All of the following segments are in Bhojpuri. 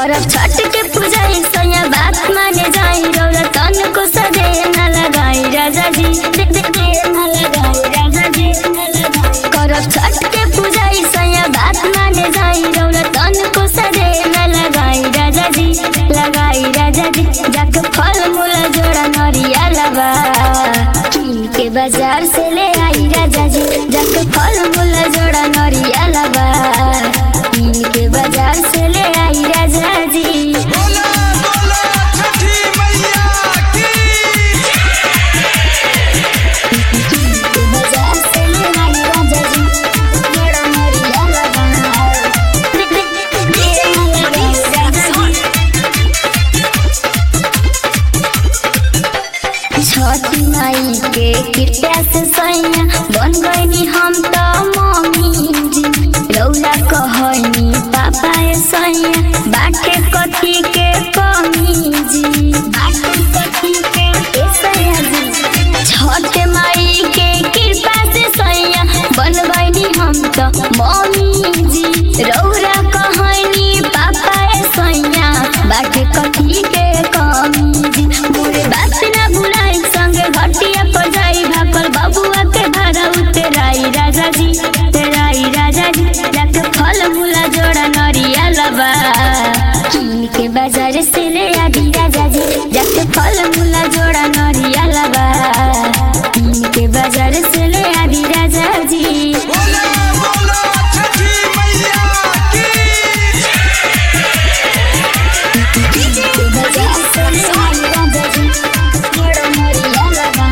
करब छठ के पूजा सैया बात माने जाई रौरा तन को सदे न लगाई राजा जी दे दे दे न लगाई राजा जी न लगाई करब छठ के पूजा सैया बात माने जाई रौरा तन को सदे न लगाई राजा जी लगाई राजा जी जाके फल मूल जोड़ा नरिया लबा कीन के बाजार से ले आई राजा जी जाके फल मूल जोड़ा नरिया लबा कीन के बाजार से ले आई राजा जी बोला बोला छठी मैया की के बाजार से ले आई राजा जी जोड़ा नरिया लबा छठी माई के कृपया से सैया बन गईनी हम तो मम्मी जी रौला कहनी पापा ए सैया बाटे कथी के कमी जी बाटे कथी के ए सैया जी छठ माई के कृपा से सैया बन गईनी हम तो मम्मी जी रौरा कहनी पापा ए सैया बाटे कथी के कमी जी मोरे बात ना भुलाई संगे घटिया पर जाई भाकल बबुआ के भाड़ा उतराई राजा जी तेराई राजा जी जाके फल मूला जोड़ा नरिया लबा कीन के बाजार से ले आदि राजा जी जाके फल मूला जोड़ा नरिया लबा कीन के बाजार से ले आदि राजा जी बोला बोला छठी मैया की के बाजार से ले आदि राजा जी जोड़ा नरिया लबा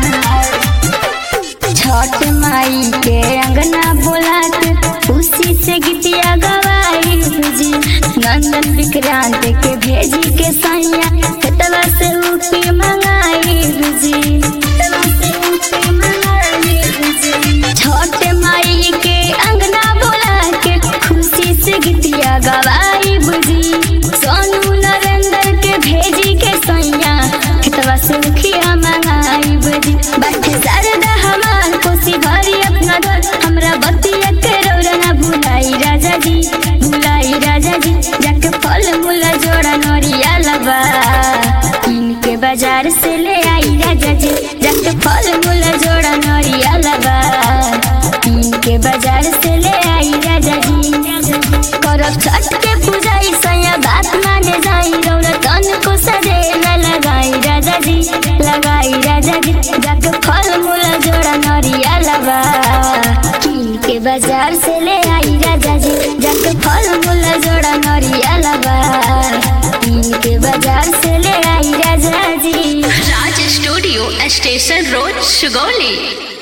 छठ माई के अंगना बोलात खुशी से गीतिया गवाई जी नंदन विक्रांत के भेजी के सैया खेतवा से उठी मंगाई जी खेतवा से उठी मंगाई जी छठ माई के अंगना बोला के खुशी से गीतिया गवाई बुझी सोनू नरेंद्र के भेजी के सैया खेतवा से उखिया मंगाई बुझी बाटे शारदा हमार कोसी भरी अपना घर हमरा बतिया के रौरा ना भुलाई राजा जी भुलाई राजा जी जाके फल मूल जोड़ा नरिया लबा कीन के बाजार से ले आई राजा जी जाके फल मूल जोड़ा नरिया लबा कीन के बाजार से ले आई राजा जी करब छठ के पूजा सैया बात माने जाई रौरा तन को सदे न लगाई राजा जी लगाई राजा जी जाके फल मूल जोड़ा नरिया लबा कीन के बाजार से ले आई राजा जी जाके फल मूल जोड़ा नरिया लबा कीन के बाजार से ले आई राजा जी Raj studio station road Sugauli